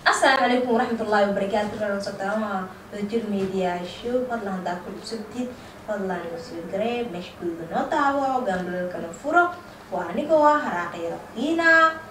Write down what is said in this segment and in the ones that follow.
asalaamu calaykum waraxmatullaahi wabarakaatu rarasataama wadajir media show fadlan haddaa ku cusubtid fadlan nasiid garee meesha guriga noo daawo gambalalkana furo waa anigoo ah haraaqi raqiina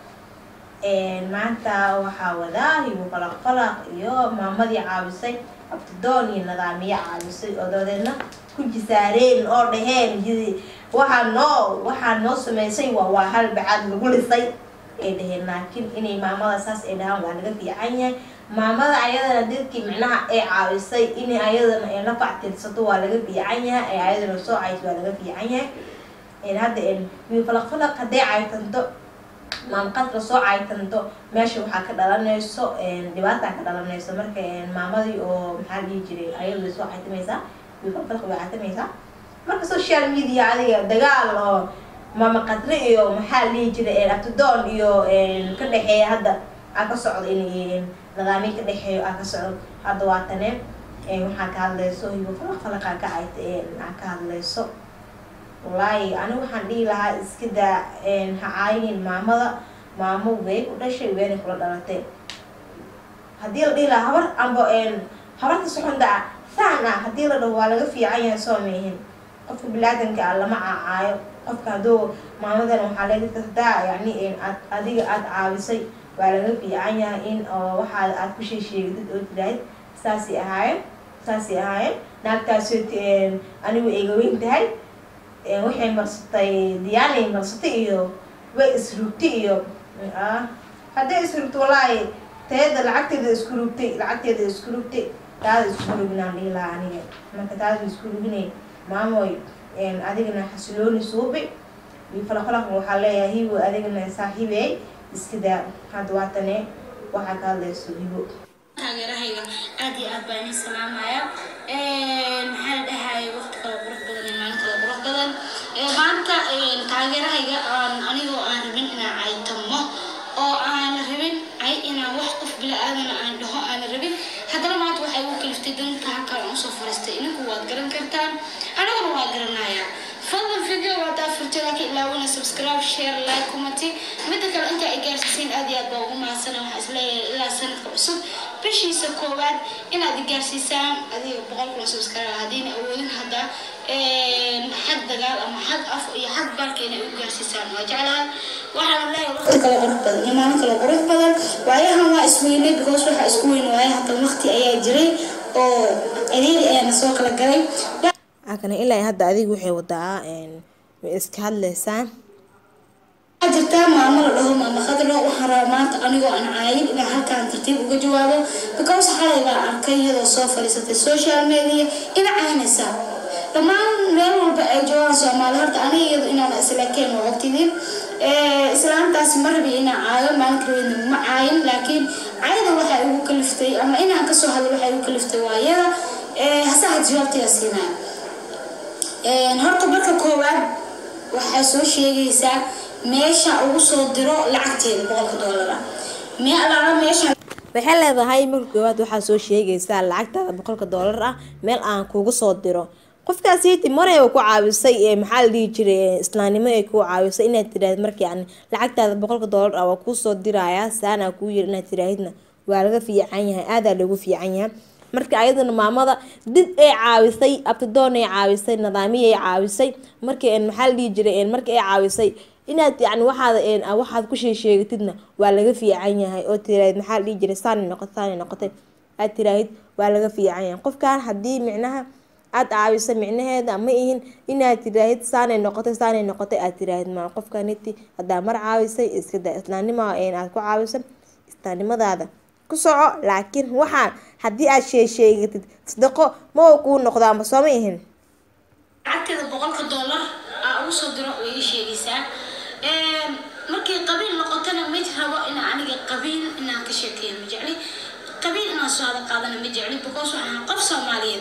maanta waxaa wadaa hibo falaq falaq iyo maamadii caawisay abtidoon iyo nadaamiye caawisay oo dabadeedna ku jisaareen oo dhaheen waxaa noo waxaa noo sameysay waa waa hal bacaad lagu lisay ay dhaheen laakiin inay maamada saas ay dhahaan waa laga fiican yahay maamada ayadana dadkii micnaha ay caawisay in ayadana ay la factirsato waa laga fiican yahay ay ayadana soo cayso waa laga fiican yahay hadda wiil falaq falaq hadday caytanto maamqad lasoo caytanto meesha waxaa ka dhalanayso dhibaataa ka dhalanayso marka maamadii oo maxaa dhihi jiray ayadu way soo caytamaysaa wiil falaq falaq way caytamaysaa marka social media adiga dagaal oo maama qadre iyo maxaa la dhihi jiray abtidoon iyo ka dhexeeya hadda aa ka socdo in nadaami ka dhexeeyo aa ka socdo hadda waa tane waxaa ka hadlayso hibo falaq falaqaa ka cayta aa ka hadlayso wallaahi anigu waxaan dhihi lahaa iska daa ha caaynin maamada maamo way ku dhashay weynay kula dhalatay haddii la dhihi lahaa habar amba habarta soxonda ah saan ah haddii la dhaho waa laga fiican yahay soo meehin qofka bilaadanka ah lama caacaayo qofka hadduu maamadan waxaa leedahay hadaa yani aad adiga aada caawisay waa laga fiican yahay in waxaad aad ku sheesheegatid oo tiraahid saasay ahaayeen saasay ahaayeen naagtaasoo anigu eegaweyn tahay waxay marsatay diyaanay marsatay iyo way isrugtay iyo hadday isrugto wallaahi tayada lacagteeda isku rugtay lacagteeda isku rugtay taada isku ruginaan dhihi lahaa aniga marka taada isku ruginay maamoy adigana xasilooni suubi falaqfalaq waxaa leeyahay hibo adigana saaxiibey iska daa hadda waatane waxaa ka hadlayso hibo taageerahayga aad iyo aad baan ii salaamaya maxaa la dhahaya waqti kale qurux badan iyo maalin kale qurux badan maanta taageerahayga aan anigoo aan rabin inaan caytamo oo aan rabin ay inaan wax qof bila aadana aan dhaho aan rabin haddana maanta waxay ugu kaliftay danta halkaan aan usoo fariistay idinku waad garan kartaan aniguna waa garanayaa fadlan video waad afurtay laakiin ilaawina subscribe share like commenty midda kale inta ay gaarsiisiin aad iyo aad baa ugu mahadsana waxaa isleeyahay ilaa sanadka cusub bishiisa koowaad inaad i gaarsiisaan adiga boqol kuna subscribe haddiina awoodin hadda xag dagaal ama xag af iyo xag baalka inay u gaarsiisaan waa jeclahay waxaan leeyahay waqti kale qurux badan iyo maalin kale qurux badan waayahan waa isweynay because waxaa isku weyn waaya hadda waqti ayaa jiray oo adeeri ayaana soo kala galay akana ilaa hadda adigu waxay wadaa way iska hadlaysaa waxaa jirtaa maamo la dhaho maama khadro waxaan rabaa maanta anigoo aan caayin inaan halkaan tartiib uga jawaabo because xalay baa arkay iyadoo soo fadhiisatay social media ina caynaysaa dhammaan meel walba ay joogaan soomaali horta aniga iyado inaan islaakeen waa ogtidin islaantaasi ma rabi inaan caayo maalinka rabeedna ma caayin laakiin cayada waxay ugu kaliftay ama inaan kasoo hadlo waxay ugu kaliftay waa iyada hase had jawaabtaya siinaya horta marka koowaad waxaa soo sheegaysaa meesha ugu soo diro lacagteeda boqolka doolara mee alaala meesha waxay leedahay marka koowaad waxaa soo sheegaysaa lacagtaada boqolka doolar ah meel aan kugu soo diro qofkaasiiti maray ku caawisay maxaa la dhihi jiray islaamnimo ay ku caawisay inaad tiraahid marka yani lacagtaada boqolka doolar ah waa kuusoo diraya saanaa kuu yiri inaad tiraahidna waa laga fiican yahay aadaa lagu fiican yahay marka ayadana maamada did ay caawisay abtidoon ay caawisay nadaamiya ay caawisay marka maxaa la dhihi jiray marka ay caawisay inaad yani waxaad waxaad ku sheesheegatidna waa laga fiican yahay oo tiraahid maxaa la dhihi jiray saanay noqotay saanay noqotay aad tiraahid waa laga fiican yahay qofkan haddii micnaha aad caawisa micnaheeda ma ihin inaad tiraahid saanay noqotay saanay noqotay aad tiraahid ma qofkaniti haddaa mar caawisay iskada islaamnimo aad ku caawisay islaamnimadaada ku soco laakiin waxaan haddii aad sheesheegatid sadaqo ma kuu noqdaanba soo ma ihin lacagteeda boqolka doolar aa ugu soo diro way ii sheegaysaa markay qabiil noqotona ma rabo inaa aniga qabiil inaan ka sheekeeyo ma jecli qabiil inaan soo hada qaadana ma jecli because waxaan qof soomaaliyeed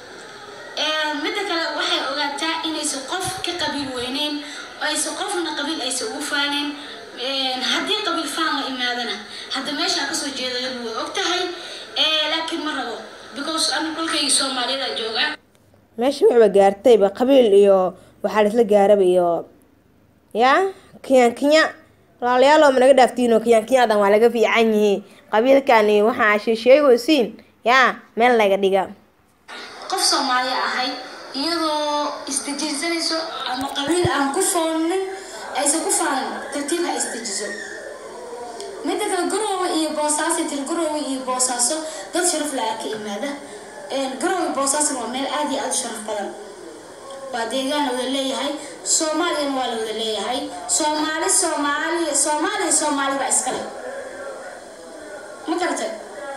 midda kale waxay ogaataa inaysan qof ka qabiil weyneyn aysan qofna qabiil aysan ugu faaneyn haddii qabiil faan la imaadana hadda meeshaan kasoo jeedayadu way og tahay laakiin ma rabo because anu dhulkayga soomaaliyeed joogaa meesha waxba gaartayba qabiil iyo waxaa laisla gaaraba iyo ya kenya kenya walaalayaalow ma naga dhaaftiinoo kiyaan kiyaadan waa laga fiican yihiin qabiilkan iyo waxaa sheesheegaysiin yaa meel laga dhiga qof soomaali ahay iyadoo isdejinsanayso ama qabiil aan ku foonin aysan ku faanin tartiib ha isdejiso midda kale garoowe iyo boosaaso tir garoowe iyo boosaaso dad sharaf la-aa ka yimaada garoowe boosaaso waa meel aada iyo aada u sharaf badan waa deegaan la wada leeyahay soomaaliyana waa la wada leeyahay soomaali soomaaliya soomaaliya soomaali baa iskale ma garatay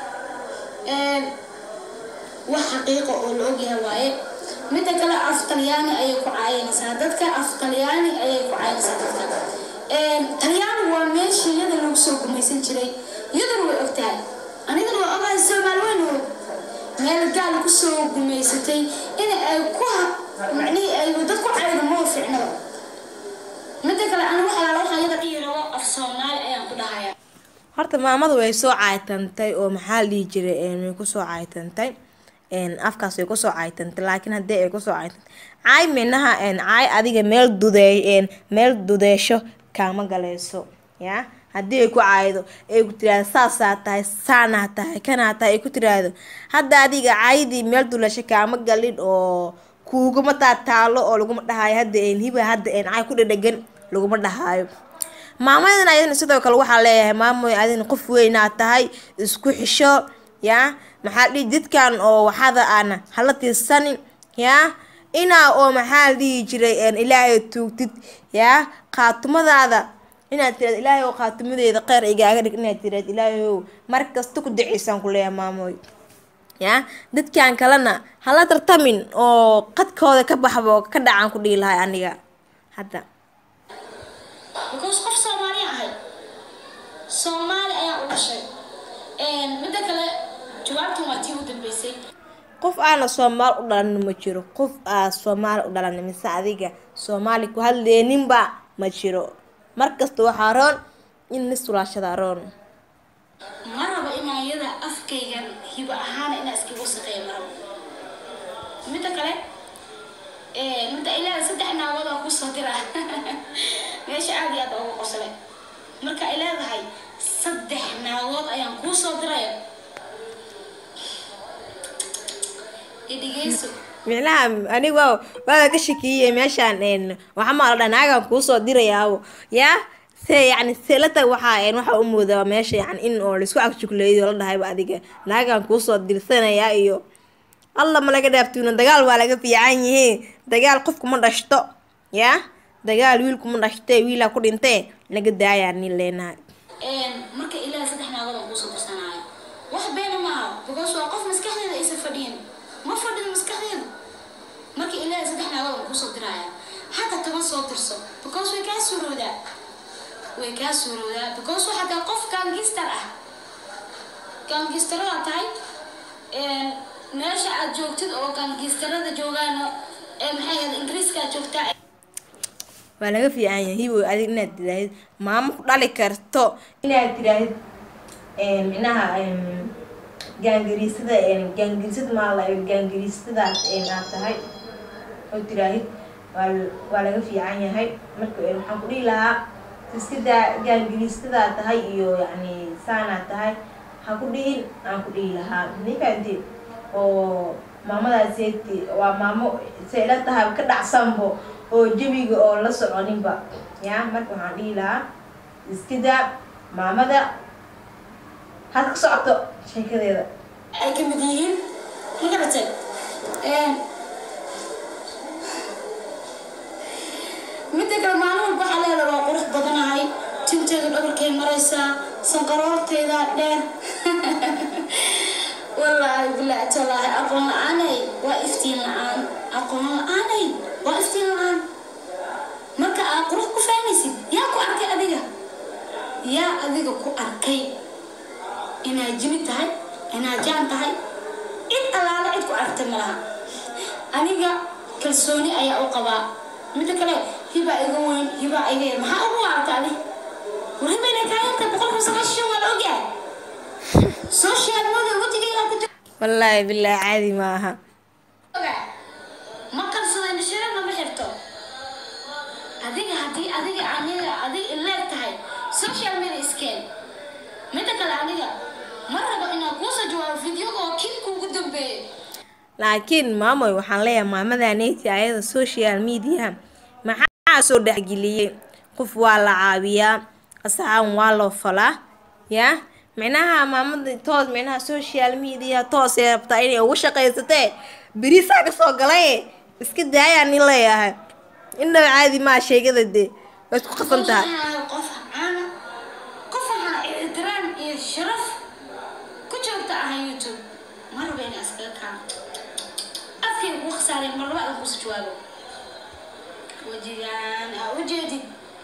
wax xaqiiqa oo la ogyahay waaye midda kale af talyaani ayay ku caayinaysaa dadka af talyaani ayay ku caayinaysaa dadka talyaani waa meeshii iyada lagu soo gumaysan jiray iyaduna way og tahay anigana waa ogahay soomaali weyn og meel gaal ku soo gumaysatay in ay ku macnihii ay dad ku caydo moo ficnaba midda kale ana wax alaala waxaa iyada dhihi rabo af soomaali ayaan ku dhahayaa horta maamadu way soo caaytantay oo maxaa la dhihi jiray way kusoo caaytantay afkaas way kusoo caaytantay laakiin haddii ay kusoo caaytantay caay minaha caay adiga meel dudee meel dudeesho kaama galayso yaa haddii ay ku caaydo ay ku tiraahdo saasaa tahay saanaa tahay kanaa tahay ay ku tiraahdo hadda adiga caayadii meel duleesho kaama galin oo kuuguma taataalo oo laguma dhahaayo hadda hiba hadda caay ku dhadhagan laguma dhahaayo maamadan ayadana sidoo kale waxaa leeyahay maamoy adina qof weynaa tahay isku xisho yaa maxaa dhihi dadkan oo waxada aan hala tiirsanin yaa inaa oo maxaa la dhihi jiray ilaahay tuugtid yaa qaatumadaada inaad tiraad ilaahay oo qaatumadeeda kheyr igaaga dhig inaad tiraad ilaahay ow mar kasta ku duceysaan ku leeyahay maamoy yaa dadkan kalena hala tartamin oo qadkooda ka baxba oo ka dhacaan ku dhihi lahay aniga hadda because qof soomaali ahay soomaali ayaa u dhashay midda kale jawaabtan waa tii u dambeysay qof aana soomaali u dhalanin ma jiro qof aa soomaali u dhalanin mise adiga soomaali ku hadleeninba ma jiro markasta waxaa roon in nisulaashada roon ma rabo inaan iyada afkaygan hibo ahaana inaa iskaga wasaqeeya ma rabo midda kale midda ilaaha saddex naagood oo kusoo dira meesha aada iyo aada ugu qoslay marka ay leedahay saddex naagood ayaan kuu soo diraya idhigeyso micnaha aniga waa waada ka shakiyey meeshaan waxaa maa la dhaha naagaan kuusoo dirayaabo yaa se yacni selata waxaa waxaa u moodaa meesha yani in oo laisku cagjugleeyo la dhahayba adiga naagaan kuusoo dirsanayaa iyo alla ma laga dhaaftuuna dagaal waa laga fiican yihiin dagaal qofku ma dhashto yaa dagaal wiilku ma dhashtee wiilaa ku dhintee laga daayaa nin leenahay marka ilaaha saddex naagood aan kuusoo dirsanaayo wax beena maaha because waa qof maskaxdeeda aysan fadhiyin ma fadhido maskaxdeedu marka ilaaha saddex naagood aan kuusoo diraya hadda kama soo dirso because way kaa suuroodaa way kaa suuroodaa because waxaa tahay qof gaangistar ah gaangistarada tahay meesha aad joogtid oo gaangistarada joogaan ee maxay ahayd ingiriiska aad joogtaa waa laga fiican yahay hiboy adig inaad tiraahid maamo ku dhali karto inaad tiraahid micnaha gaangariisada gaangariisad maala gaangariisadaas aad tahay oo tiraahid waa waa laga fiican yahay marka waxaan ku dhihi lahaa iskadaa gaangariisadaa tahay iyo yacni saanaa tahay ha ku dhihin aan ku dhihi lahaa nifaante oo maamadaaseti waa maamo se ila tahay ka dhacsanbo oo jawiga oo la soconinba ya marka waxaan dhihi lahaa iskadaa maamada had ka socoto sheekadeeda ay ka mid yihiin ma garatay midda kale maalin walba waxaa leedahay waa qurux badanahay tinteeda dhabarkay maraysaa sanqaroorteeda dheer wallaahi bilaahi tallaahi aqoon la-aanay waa iftiin la-aan aqoon la-aanay waa iftiin la-aan marka aad qurux ku faanaysid yaa ku arkay adiga yaa adiga ku arkay inaad jimi tahay inaad jaan tahay cid allaale cid ku aragtay ma laha aniga kalsooni ayaa u qabaa midda kale hibaa iga weyn hibaa iga yar maxaa ugu waarta adi war hiba inay kaa yarta boqolkiiba sagaashan waa la ogyahay social media wejigaygaa ku jira wallaahi bilaahi caadi ma aha ogaa ma kalsada indhashareerna ma xirto adiga haddii adiga aniga adiga ileeg tahay jawaabo fideoga oo kii kuugu dambeeyay laakiin maamoy waxaan leeyahay maamadaneti ayada social media maxaa soo dhexgeliyey qof waa la caawiyaa asxaan waa loo falaa yaa micnaha maamada toos micnaha social media toosay rabtaa inay ugu shaqaysatee berisaa kasoo galay iska daayaan nin leeyahay indhaba caadi maa sheegada dee waa isku qasan tahay qof caana qof waxaa ixtiraam iyo sharaf ku joogta ah youtube ma raba inay iskaga kaano afkay ugu khasaaray mar laba kusa jawaabo wejigaan aa u jeedid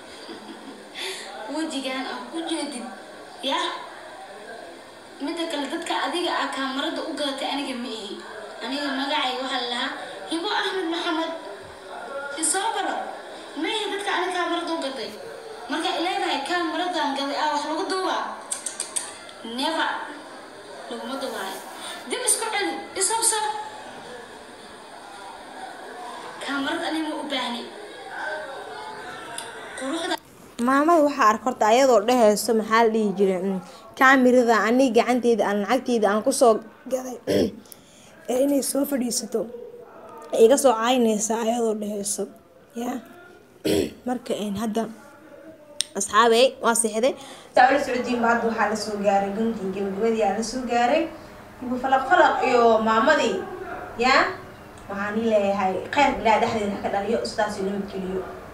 wejigaan aa u jeedid ya midda kale dadka adiga ah kaamarada u gadatay aniga ma ihi aniga magacay waxaa la lahaa hibo axmed maxamed isoo baro ma ihi dadka aniga kaamarada u gatay marka ileedahay kaamaradan gaday ah wax lagu duubaa never laguma duubaayo dib isku celi isabsa kaamarad aniga ma u baahni quruxda maamada waxaa arka horta ayadoo dhehayso maxaa la dhihi jiray mm, kaamirada ani gacanteeda aan lacagteeda aan kusoo gaday ee inay soo fadhiisato ay iga soo caynaysaa ayadoo dhehayso yaa marka een hadda asxaabey waa seexday taawala socodiinba hadda waxaa lasoo gaaray guntii gabagabadii aa lasoo gaaray ibu falaq falaq iyo maamadii yaa waxaan ii leeyahay kheyr ilaa dhexdeeda ha ka dhaliyo ustaas iyo nabadgeliyo